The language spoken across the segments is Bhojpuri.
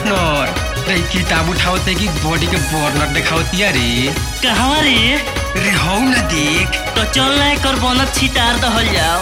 पार्टनर रे किताब उठावते कि बॉडी के बर्नर देखावतिया रे कहवा रे रे हौ न देख तो चल ना एकर बनत छितार दहल जाओ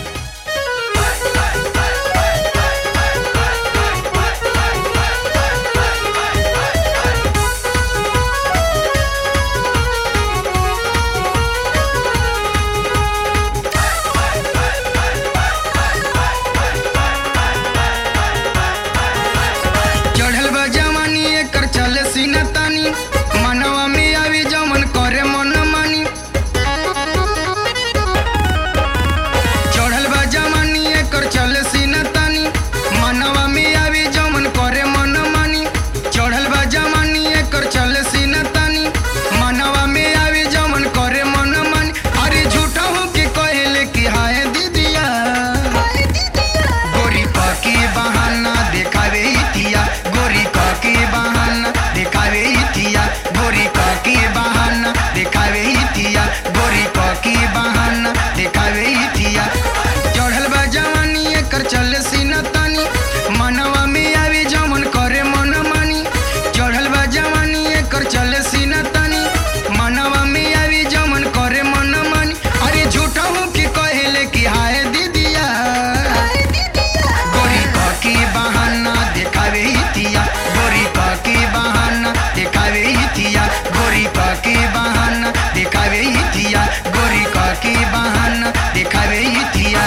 चढ़ल बा जवानी एकर चले सीना तानी मनवा में आवी जमन करे मन मानी चढ़ल बा जवानी एकर चले सीना तानी मनवा में आवी जमन करे मन मानी चढ़ल बा जवानी एकर चले सीना तानी मनवा में आवी जमन करे मन मानी अरे झूठा हो के कहले कि हाय दीदिया गोरी पकी बहाना देखावे इतिया गोरी की बहाना देखावे इतिया गोरी की बहाना देखावे इतिया गोरी की बहाना देखावे इतिया चढ़ल बा जवानी एकर चले सीना तानी मनवा में आवी जमन करे मन मानी चढ़ल बा जवानी एकर चले सीना तानी मनवा में आवी जमन करे मन मानी अरे झूठा हूँ कि कहले कि हाय दीदिया गोरी की बहाना देखावे इतिया गोरी की बहाना देखावे इतिया गोरी की बहाना देखावे इतिया गोरी की बहाना देखावे इतिया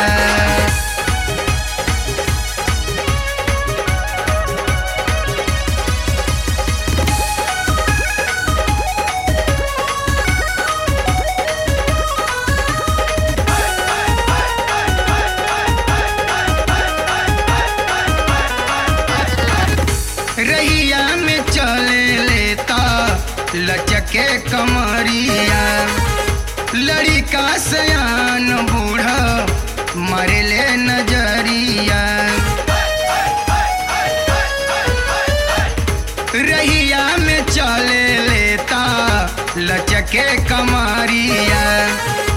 रहिया में चले लेता लचके कमरिया लड़िका सयान बूढ़ा मारे ले नजरिया रहिया में चले लेता लचके कमरिया